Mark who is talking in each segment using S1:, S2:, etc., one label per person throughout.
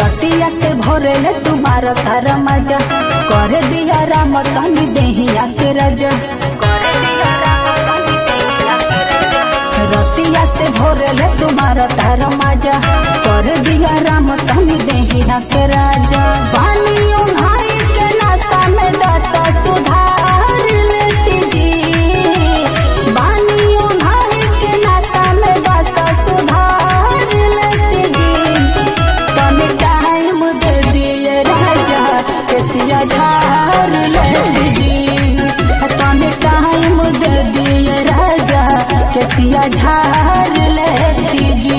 S1: रतिया से भोरे तुम्हारा तारा मजा कर दिया राम तनी देहिया के राजा रतिया से भोरे तुम्हारा तारा मजा कर दिया राम तनी देहिया के राजा बानियों भाई के नासा में दसा सुधार लेती जी बानियों भाई के नासा में दसा सुधार लेती जी तने टाइम दे दिए राजा केसिया झार लेती जी तने टाइम दे दिए राजा केसिया झार लेती जी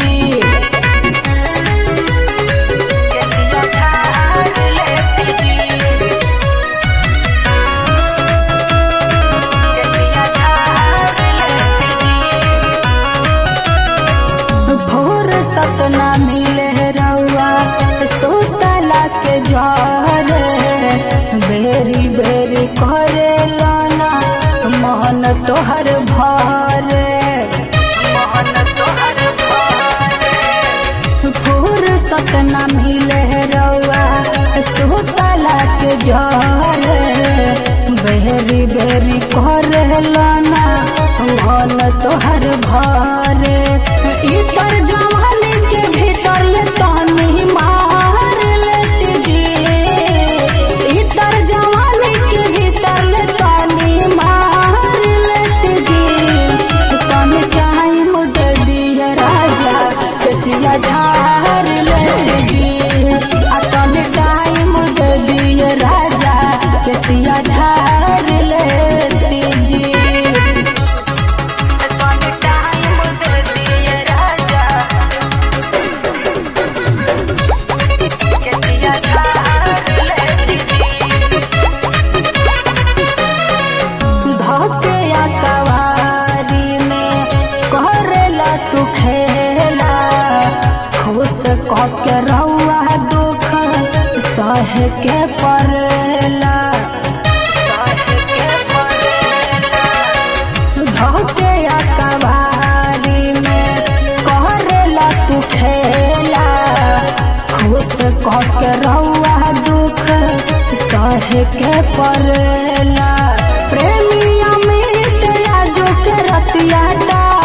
S1: भोर सपना मिले रउआ सोतला के जरे बेरी बेरी करे लाना मन तोहर भरे भोर सपना मिले रउआ सोतला के जरे बेरी बेरी करे लाना मन तोहर भरे इतर जवानी के भीतर ले तानी मार लेती जी इतर जवानी के भीतर ले तानी मार लेती जी तने टाइम दे दिया राजा केसिया झार लेती जी आ तने टाइम दे दिया राजा केसिया झार लेती जी धके या कवारी में करेला तू खेला खुश कह के रउआ दुख सह के परेला धके या कवारी में करेला तू खेला खुश कह के रउआ दुख सह के परेला प्रेमिया में तेरा जो के रतिया डा